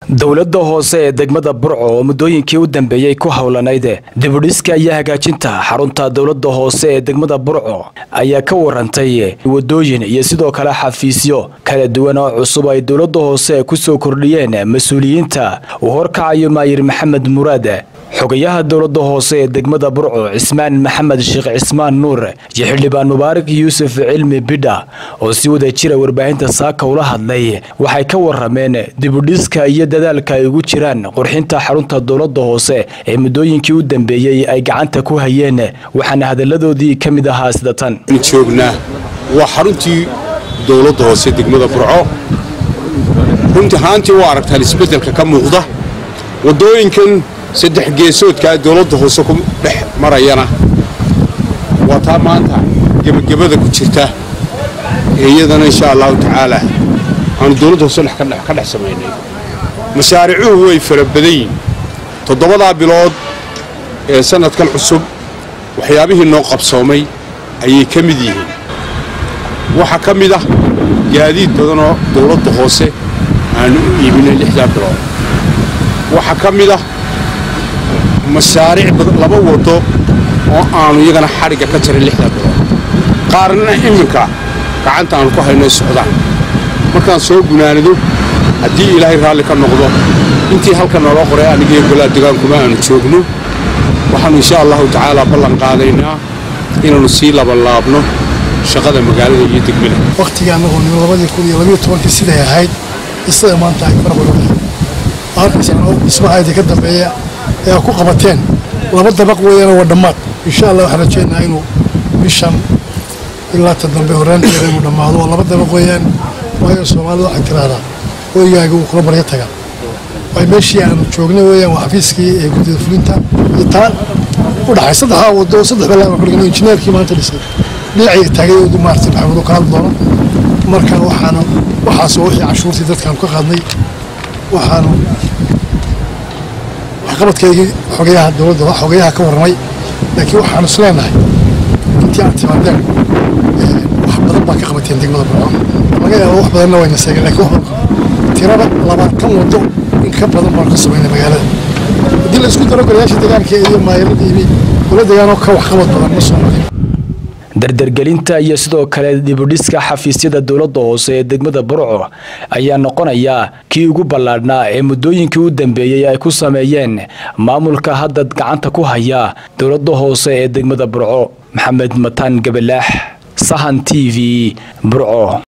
dowladda hoose ee degmada burco oo muddooyinkii u dambeeyey ku howlanayd dibudhiska iyo hagaajinta xarunta dowladda hoose ee degmada burco ayaa ka warantay wadooyin iyo sidoo kale xafiisyo kala duwan oo cusub ay dowladda hoose kusoo kordhiyeen mas-uuliyiinta uu horkacayo maayir maxamed muraad xogayaha dowladda hoose ee degmada burco cismaan maxamed sheekh cismaan nuur iyo xildhibaan mubaarak yuusuf cilmi bidha oo si wada jira warbaahinta saaka ula hadlay waxay ka warameen dibudhiska iyo dadaalka ay ugu jiraan qurxinta xarunta dowladda hoose ee muddooyinkii u dambeeyey ay gacanta ku hayeen waxaana hadalladoodii ka mid ahaa sida tan joognaa waa xaruntii dowladda hoose degmada burco runtii ahaantii u aragtaan isbeddelka ka muuqda waddooyinkan saddex geesoodkaa dowladda hoose ku dhex marayana waa taa maanta gebagabada ku jirta ee iyadana insha allahu tacaala aanu dowladda hoose ka dhex samaynay mashaaricuhu way fara badan yihin toddobadaa bilood ee sannadkan cusub waxyaabihii noo qabsoomay ayay ka mid yihiin waxaa ka mid ah gaadiid badanoo dowladda hoose aanu u iibinay lixdaa bilood waxaa ka mid ah mashaariic laba waddo oo aanu iyagana xadhigga ka jarin lixdaa bilood qaarna iminka gacanta aanu ku hayno socdaan markaan soo gunaanado haddii ilaahay raalli ka noqdo intii halka noola qoray anigaiyo golaa degaankuma aanu joogno waxaannu insha allahu tacaala ballan qaadaynaa inaannu sii labanlaabno shaqada magaalada iyo degmada wakhtigii annagoo nin labadii kun iyo labiyo tobankii siday ahayd isaga maanta ay faraq weyn arkaysaanoo dhismahaydii ka dambeeya ee ku qabateen laba dabaq weeyana waa dhammaad insha allah waxaan rajaynaha inuu bishan ilaa ta dambe horraanteeda inuu dhammaado oo laba dabaq weeyaan waayo soomaalida waxay tiraahdaa hoygaaga uu kula baryo taga waay meeshii aanu joognay weeyaan waa xafiiskii ee guddida fulinta iyo taa u dhaxay saddexdaa waddo saddex balaa ku dhigan injineerkii maanta dhisay dhinacii taagay oo maartay maxamed oo ka hadli doono marka waxaanu waxaas oo wixii cashuurtii dadkaanu ka qaadnay waxaanu waxqabadkaygii xogayaha dowladda xogayaha ka warramay laakiin waxaanu is leenahay intii aad timaadeen wax badan baa ka qabateen degmada burco laga yaabo wax badanna wayna seegeen lakiin wax tirada labaatan waddo in ka badan baanu ka samaynay magaalada haddii la isku daro golayaasha deegaanka iyo maayarada iyo gola deegaanoo ka waxqabad badan ma soo marin dardargelinta iyo sidoo kale dibudhiska xafiisyada dowladda hoose ee degmada burco ayaa noqonaya kii ugu ballaadhnaa ee muddooyinkii u dambeeyey ay ku sameeyeen maamulka hadda gacanta ku haya dowladda hoose ee degmada burco maxamed mataan gabalaax sahan t v burco